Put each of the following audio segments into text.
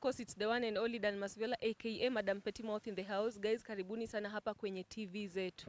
course it's the one and only Dan Masvela aka Madam Petty Mouth in the house. Guys, karibuni sana hapa kwenye TV zetu.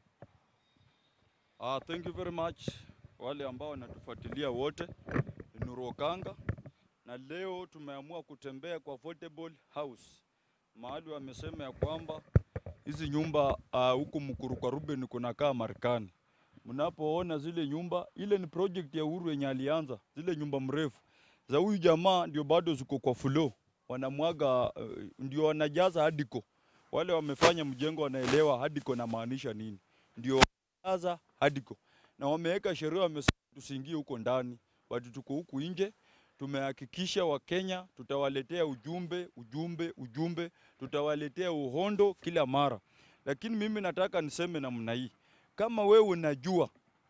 Ah, thank you very much wale ambao wanatufuatilia wote. Ni Nuru Okanga na leo tumeamua kutembea kwa Affordable House, mahali wamesema ya kwamba hizi nyumba ah, huku Mkuru kwa Ruben kunakaa Marekani. Mnapoona zile nyumba, ile ni project ya Uhuru yenye alianza, zile nyumba mrefu za huyu jamaa ndio bado ziko kwa flow, wanamwaga uh, ndio wanajaza hadiko. Wale wamefanya mjengo wanaelewa hadiko na maanisha nini, ndio wanajaza hadiko, na wameweka sheria, wamesema tusiingie huko ndani, watu tuko huku nje. Tumehakikisha Wakenya tutawaletea ujumbe, ujumbe, ujumbe, tutawaletea uhondo kila mara, lakini mimi nataka niseme namna hii, kama wewe unajua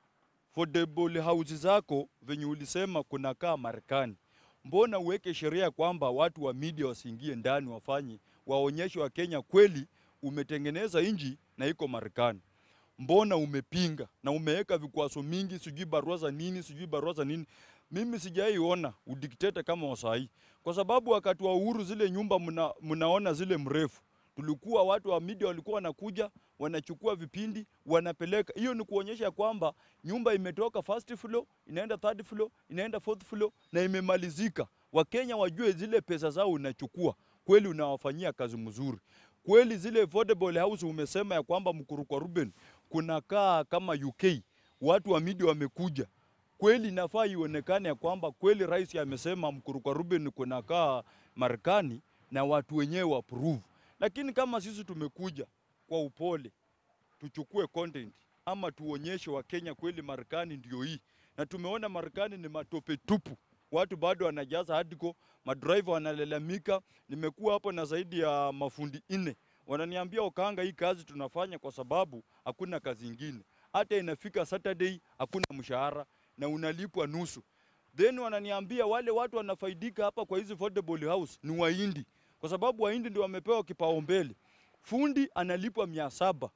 affordable house zako venye ulisema kunakaa Marekani, mbona uweke sheria kwamba watu wa media wasiingie ndani wafanye waonyeshe wa Kenya kweli umetengeneza inji na iko Marekani? Mbona umepinga na umeweka vikwazo mingi, sijui barua za nini, sijui barua za nini? Mimi sijaiona udikteta kama wasahii, kwa sababu wakati wa uhuru zile nyumba mna, mnaona zile mrefu tulikuwa watu wa media walikuwa wanakuja wanachukua vipindi wanapeleka. Hiyo ni kuonyesha kwamba nyumba imetoka first floor inaenda third floor inaenda fourth floor na imemalizika. Wakenya wajue zile pesa zao unachukua kweli, unawafanyia kazi mzuri kweli. Zile affordable house umesema ya kwamba Mkuru kwa Ruben kunakaa kama UK, watu wa media wamekuja kweli, inafaa ionekane ya kwamba kweli rais amesema Mkuru kwa Ruben kunakaa Marekani na watu wenyewe wa approve. Lakini kama sisi tumekuja kwa upole tuchukue content ama tuonyeshe Wakenya kweli Marekani ndio hii, na tumeona Marekani ni matope tupu, watu bado wanajaza hardcore, madriver wanalalamika. Nimekuwa hapo na zaidi ya mafundi nne wananiambia Okanga, hii kazi tunafanya kwa sababu hakuna kazi ingine, hata inafika Saturday hakuna mshahara na unalipwa nusu. Then wananiambia wale watu wanafaidika hapa kwa hizi affordable house ni Wahindi, kwa sababu Wahindi ndio wamepewa kipaumbele. Fundi analipwa mia saba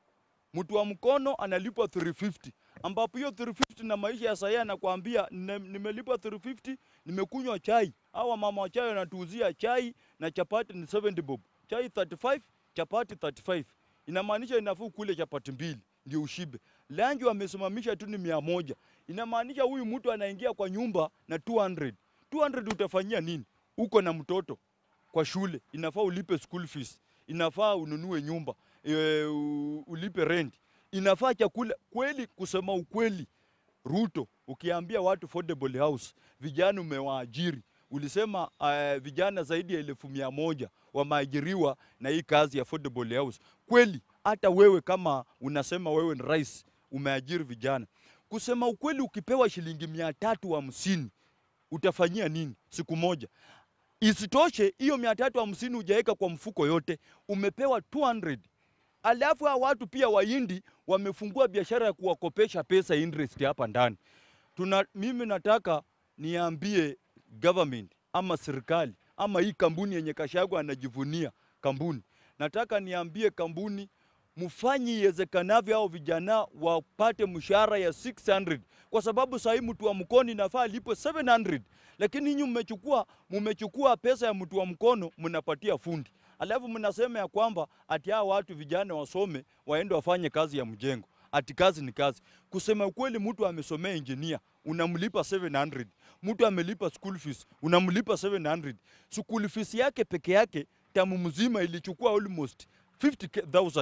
mtu wa mkono analipwa 350 ambapo hiyo 350 na maisha ya sahii anakuambia "Nime- nimelipwa 350 nimekunywa chai. Hawa mama wa chai wanatuuzia chai na chapati ni 70 bob, chai 35 chapati 35. Inamaanisha inafuu kule chapati mbili ndio ushibe. Lanji wamesimamisha tu ni mia moja. Inamaanisha huyu mtu anaingia kwa nyumba na 200. 200 utafanyia nini? Uko na mtoto kwa shule, inafaa ulipe school fees, inafaa ununue nyumba e, u- ulipe rent, inafaa chakula. Kweli, kusema ukweli, Ruto, ukiambia watu affordable house, vijana umewaajiri, ulisema uh, vijana zaidi ya elfu mia moja wameajiriwa na hii kazi ya affordable house. Kweli hata wewe kama unasema wewe ni rais, umeajiri vijana. Kusema ukweli, ukipewa shilingi mia tatu hamsini utafanyia nini siku moja? Isitoshe, hiyo mia tatu hamsini hujaweka kwa mfuko yote, umepewa 200. Alafu hawa watu pia Wahindi wamefungua biashara ya kuwakopesha pesa interest hapa ndani. Tuna, mimi nataka niambie government ama serikali ama hii kampuni yenye Kashagwa anajivunia kampuni, nataka niambie kampuni mfanye iwezekanavyo hao vijana wapate mshahara ya 600 kwa sababu sahii mtu wa mkono inafaa alipwe 700 lakini nyinyi mmechukua mmechukua pesa ya mtu wa mkono mnapatia fundi, alafu mnasema ya kwamba ati hao watu vijana wasome waende wafanye kazi ya mjengo. Ati kazi ni kazi. Kusema ukweli, mtu amesomea engineer unamlipa 700, mtu amelipa school fees unamlipa 700. School fees yake peke yake tamu mzima ilichukua almost 50,000.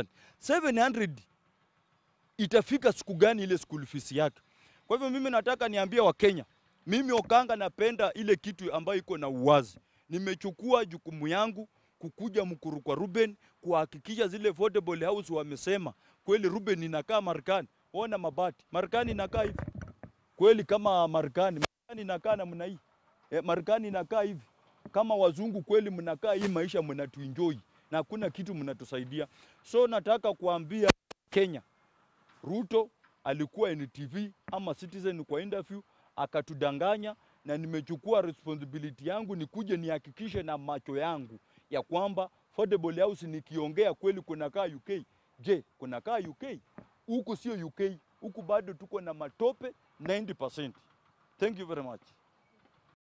700 itafika siku gani ile school fees yake? Kwa hivyo mimi nataka niambie Wakenya, mimi Okanga napenda ile kitu ambayo iko na uwazi. Nimechukua jukumu yangu kukuja Mkuru kwa Ruben kuhakikisha zile affordable house wamesema kweli Ruben inakaa Marekani. Ona mabati. Marekani inakaa hivi. Kweli kama Marekani, Marekani inakaa namna hii. E, Marekani inakaa hivi. Kama wazungu kweli mnakaa hii maisha mnatuenjoy na hakuna kitu mnatusaidia. So nataka kuambia Kenya, Ruto alikuwa NTV ama Citizen kwa interview akatudanganya, na nimechukua responsibility yangu nikuje nihakikishe na macho yangu ya kwamba affordable house nikiongea kweli kunakaa UK. Je, kunakaa UK? Huku sio UK, huku bado tuko na matope 90%. Thank you very much.